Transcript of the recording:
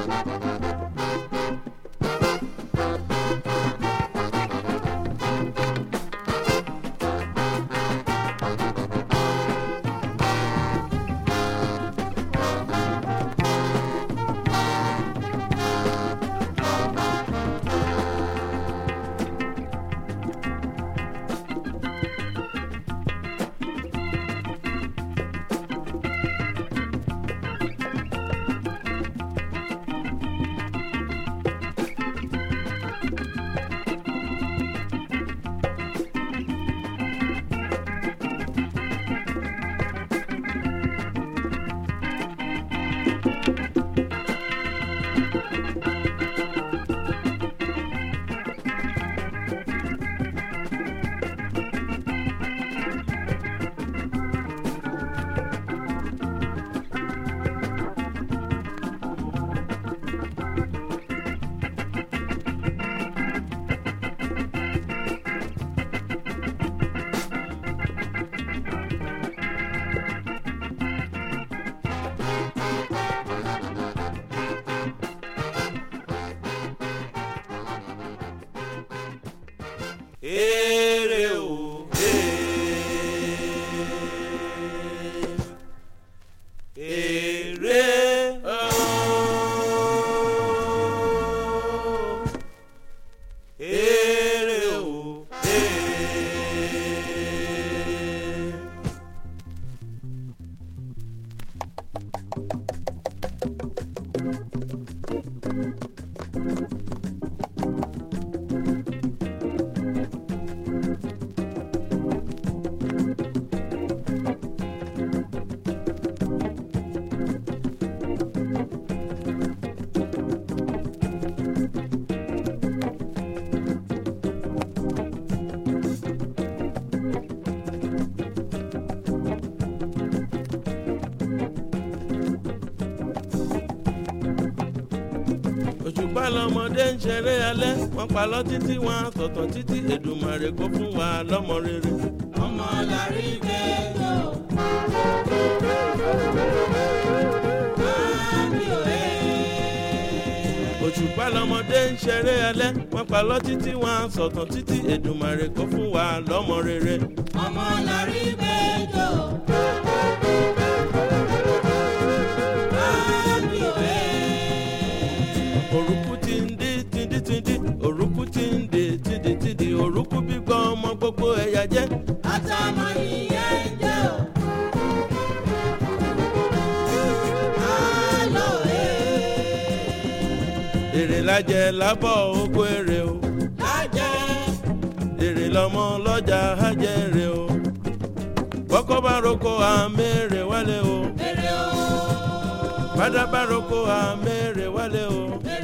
èrè o èrè o èrè o òṣùpá lọmọdé ń ṣeré alẹ́ wọ́n pa lọ títí wọn sọ̀tàn títí èdùmàrè kó fún wa lọ́mọ rere. ọmọ làrí gbẹjọ. Àmì òye. òṣùpá lọmọdé ń ṣeré alẹ́ wọ́n pa lọ títí wọn sọ̀tàn títí èdùmàrè kó fún wa lọ́mọ rere. ọmọ làrí gbẹjọ. Àmì òye. òrùkú ti ń dí tìndí tìndí òrùkú ti ń dí tìndí tìndí òrùkú gbígbọ́ ọmọ gbogbo ẹ̀yà jẹ́. àtàmọ̀ nìyẹn jẹ́ o. Àlọ́ òye. èrè lájẹ lábọ̀ oko èrè o Lájẹ́. èrè lọmọ lọ́jà hájẹrè o bọ́kọ́ bá roko àmẹ́rẹ̀ wálé o Èrè o. bàdá bá roko àmẹ́rẹ̀ wálé o Èrè